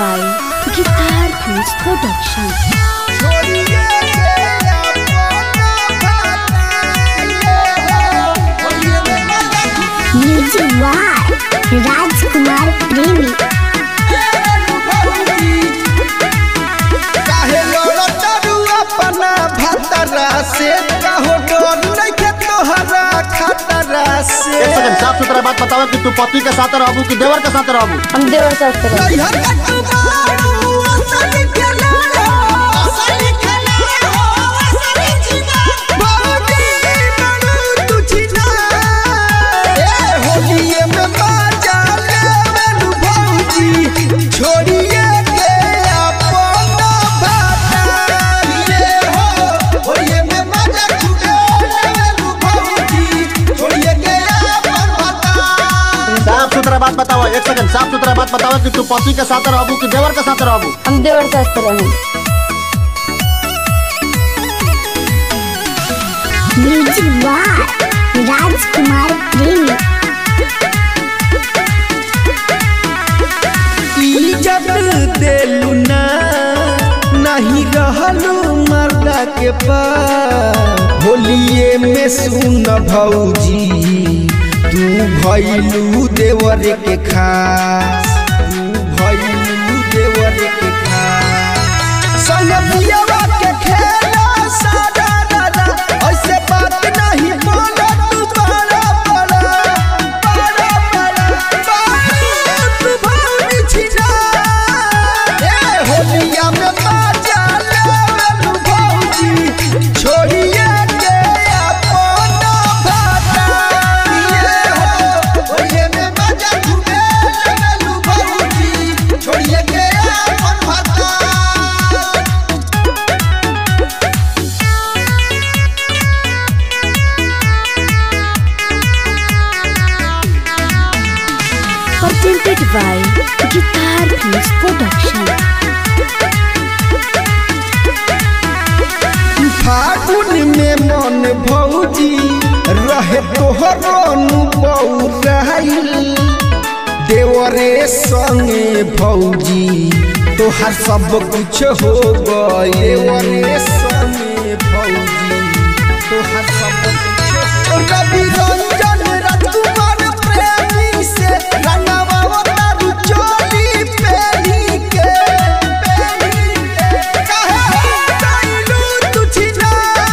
by Guitar Fuse Production. Music वार राजकुमार प्रेमी काहे लड़ चरू अपना भतरा से कहो डर नइखे तोहरा खतरा से एक सेकंड साफ सुथरा बात बताओ कि तू पति के साथ रहबू कि देवर के साथ रहबू हम देवर शास्त्र नैहर का तू बारू, असली खेलाड़ो, असली खेलाड़ो, असली चिनार। बाबूजी बनू तू चिनार। ए, होलिये में बाजा लेवलू भौजी, छोड़िए के अपन भातार। ये हो, होलिये में बाजा खूबे लेवलू भौजी, छोड़िए के अपन भातार। साफ सुथरा बात बताओ एक सेकंड साफ सुथरा बात बताओ कि तू पति के साथ रहबू कि देवर के साथ रहबू हम देवर शास्त्र हैं म्यूजिक वार राजकुमार प्रेमी इज्जत देलू ना नहीं रहलू मर्दा के पास होलिए में सुन भौजी तू भैलू देवर के खास तू भैलू देवर के खास संग पियवा के खेला सादा दादा ऐसे बात नहीं बोला तू बड़ा बड़ा बड़ा बड़ा बात भानी छिना ए होलिया में बाजा लेवलू भौजी छोड़िए के अपन भाता ये हो होलिया में बाजा घूमे लेवलू भौजी छोड़िए के अपन भाता presented by Guitar Fuse Production. फागुन में मन भौजी रहे तोहरो बौराइल देवरे संगे भौजी तोहर सब कुछ हो गए देवरे संगे भौजी तोहर सब कुछ हो रवि रंजन राजकुमार प्रेमी से रंगवा तारू चोली पेरी के पेरी के काहे जाइलू तू छिना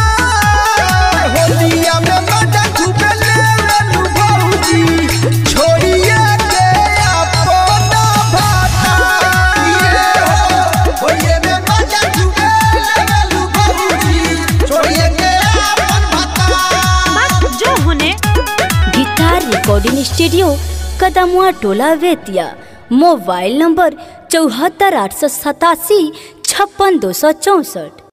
होलिया में मजा खूबे लेवलू भौजी छोड़िए के अपन भाता ये हो होलिया में मजा खूबे लेवलू भौजी छोड़िए के अपन भाता जो होने गिटार रिकॉर्डिंग स्टूडियो कदमुआ टोला वेतिया मोबाइल नंबर चौहत्तर आठ सौ सतासी छप्पन दो सौ चौंसठ